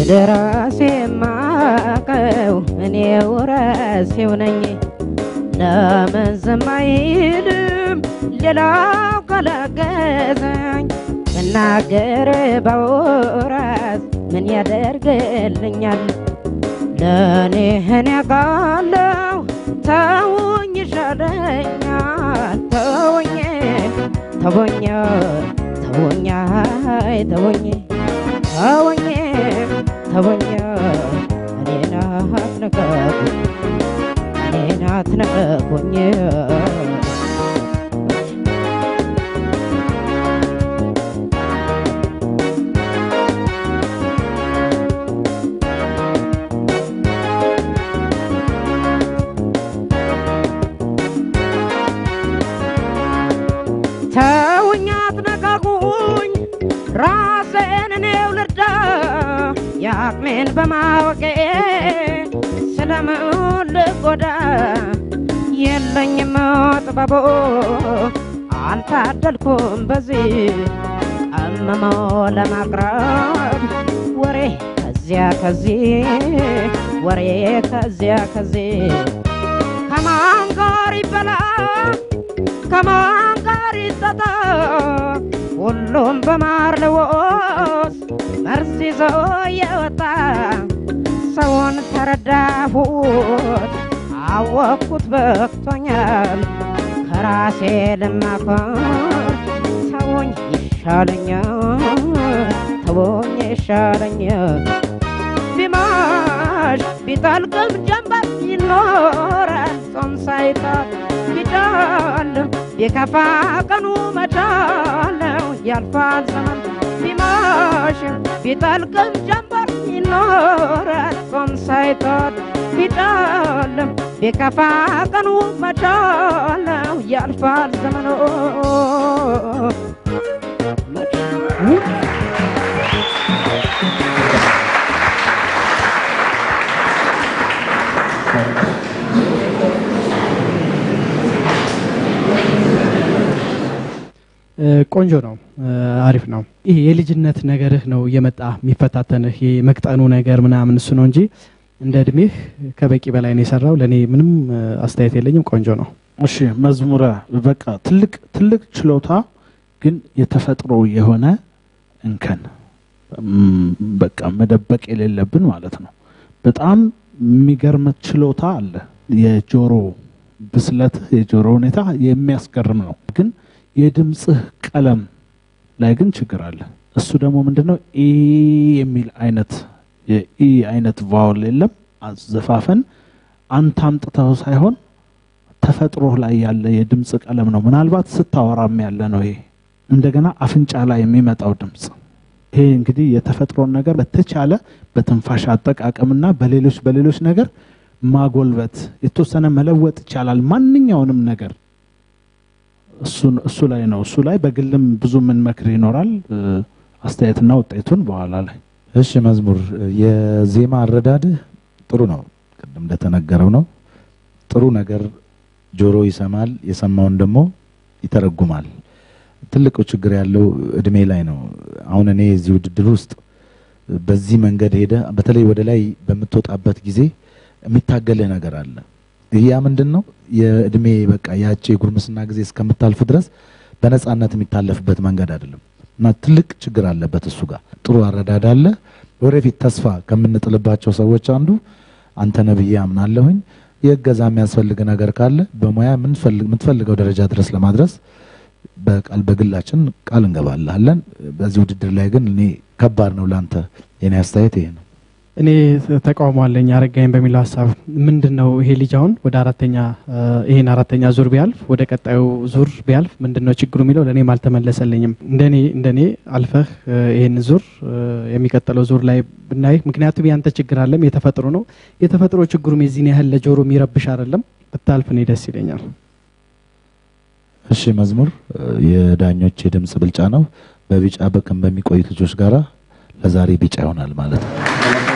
ለራሴ ማቀው እኔው ራሴው ነኝ። ለምን ዝም አይልም ሌላው ካላገዘኝ? ብናገር ባወራስ ምን ያደርግልኛል? ለእኔ እኔ አውቃለሁ ተውኝ ይሻለኛል። ተውኝ ተውኝ ተውኝ አይ ተውኝ ተውኝ ተውኝ እኔን አትነካኩኝ እኔን አትነካኩኝ ተውኝ አትነካኩኝ ራሴን እኔው ልርዳ የአቅሜን በማወቄ ስለምን ልጎዳ የለኝም ጥበቡ አልታደልኩም በዚህ አመሞ ለማቅረብ ወሬ ከዚያ ከዚህ ወሬ ከዚያ ከዚህ ከማን ጋር ይበላ ከማን ጋር ይጠጣ ሁሉም በማር ልዎስ መርዝ ይዞ የወጣ ሰውን ተረዳሁት አወቅኩት በቅቶኛል ከራሴ ልማከር ተወኝ ይሻለኛል ተወኝ ይሻለኛል ቢማሽ ቢጠልቅም ጀንበር ይኖራል ጾም ሳይታት ቢዳልም የከፋ ቀኑ መዳለው ያልፋል ዘመን ቢማሽም ቢጠልቅም ጀንበር ይኖራል ጾም ሳይታት ቢዳልም የከፋ ቀኑ መዳለው ያልፋል ዘመኑ ቆንጆ ነው፣ አሪፍ ነው። ይሄ የልጅነት ነገርህ ነው እየመጣ የሚፈታተንህ የመቅጠኑ ነገር ምናምን እሱ ነው እንጂ እንደ እድሜህ ከበቂ በላይ ነው የሰራው። ለእኔ ምንም አስተያየት የለኝም። ቆንጆ ነው። እሺ መዝሙረ በቃ ትልቅ ትልቅ ችሎታ ግን የተፈጥሮ የሆነ እንከን እም፣ በቃ መደበቅ የሌለብን ማለት ነው። በጣም የሚገርም ችሎታ አለ። የጆሮ ብስለትህ የጆሮ ሁኔታ የሚያስገርም ነው። ግን የድምፅህ ቀለም ላይ ግን ችግር አለ። እሱ ደግሞ ምንድነው ኢ የሚል አይነት የኢ አይነት ቫውል የለም። አዘፋፈን አንተ አምጥተው ሳይሆን ተፈጥሮ ላይ ያለ የድምፅ ቀለም ነው። ምናልባት ስታወራም ያለ ነው። ይሄ እንደገና አፍንጫ ላይ የሚመጣው ድምፅ ይሄ እንግዲህ የተፈጥሮን ነገር በተቻለ በትንፋሽ አጠቃቀምና በሌሎች በሌሎች ነገር ማጎልበት የተወሰነ መለወጥ ይቻላል። ማንኛውንም ነገር እሱን እሱ ላይ ነው። እሱ ላይ በግልም ብዙ ምን መክር ይኖራል። እ፣ አስተያየትና ውጤቱን በኋላ ላይ እሺ መዝሙር የዜማ አረዳድህ ጥሩ ነው። ቅድም እንደተነገረው ነው። ጥሩ ነገር ጆሮ ይሰማል፣ የሰማውን ደግሞ ይተረጉማል። ትልቁ ችግር ያለው እድሜ ላይ ነው። አሁን እኔ እዚህ ውድድር ውስጥ በዚህ መንገድ ሄደ በተለይ ወደ ላይ በምትወጣበት ጊዜ የሚታገልህ ነገር አለ። ይህ ያ ምንድን ነው? የእድሜ በቃ ያቺ የጉርምስና ጊዜ እስከምታልፍ ድረስ በነፃነት የሚታለፍበት መንገድ አይደለም እና ትልቅ ችግር አለበት እሱ ጋር። ጥሩ አረዳድ አለ። ወደፊት ተስፋ ከምንጥልባቸው ሰዎች አንዱ አንተ ነህ ብዬ አምናለሁኝ። የእገዛ የሚያስፈልግ ነገር ካለ በሙያ የምንፈልግ- የምትፈልገው ደረጃ ድረስ ለማድረስ በቃል በግላችን ቃል እንገባልሃለን። በዚህ ውድድር ላይ ግን እኔ ከባድ ነው ለአንተ። የኔ አስተያየት ይሄ ነው። እኔ ተቃውሞ አለኝ አረጋኝ በሚለው ሀሳብ ምንድን ነው ይሄ ልጅ አሁን ወደ አራተኛ እ፣ ይሄን አራተኛ ዙር ቢያልፍ ወደ ቀጣዩ ዙር ቢያልፍ ምንድን ነው ችግሩ የሚለው ለእኔም አልተመለሰልኝም። እንደኔ እንደኔ አልፈህ እ፣ ይሄን ዙር እ፣ የሚቀጥለው ዙር ላይ ብናይ፣ ምክንያቱም ያንተ ችግር አለም የተፈጥሮ ነው። የተፈጥሮ ችግሩም የዚህን ያህል ለጆሮ የሚረብሽ አይደለም። ብታልፍ እኔ ደስ ይለኛል። እሺ መዝሙር እ፣ የዳኞች የድምፅ ብልጫ ነው። በቢጫ በቀን በሚቆዩት ልጆች ጋራ ለዛሬ ቢጫ ይሆናል ማለት ነው።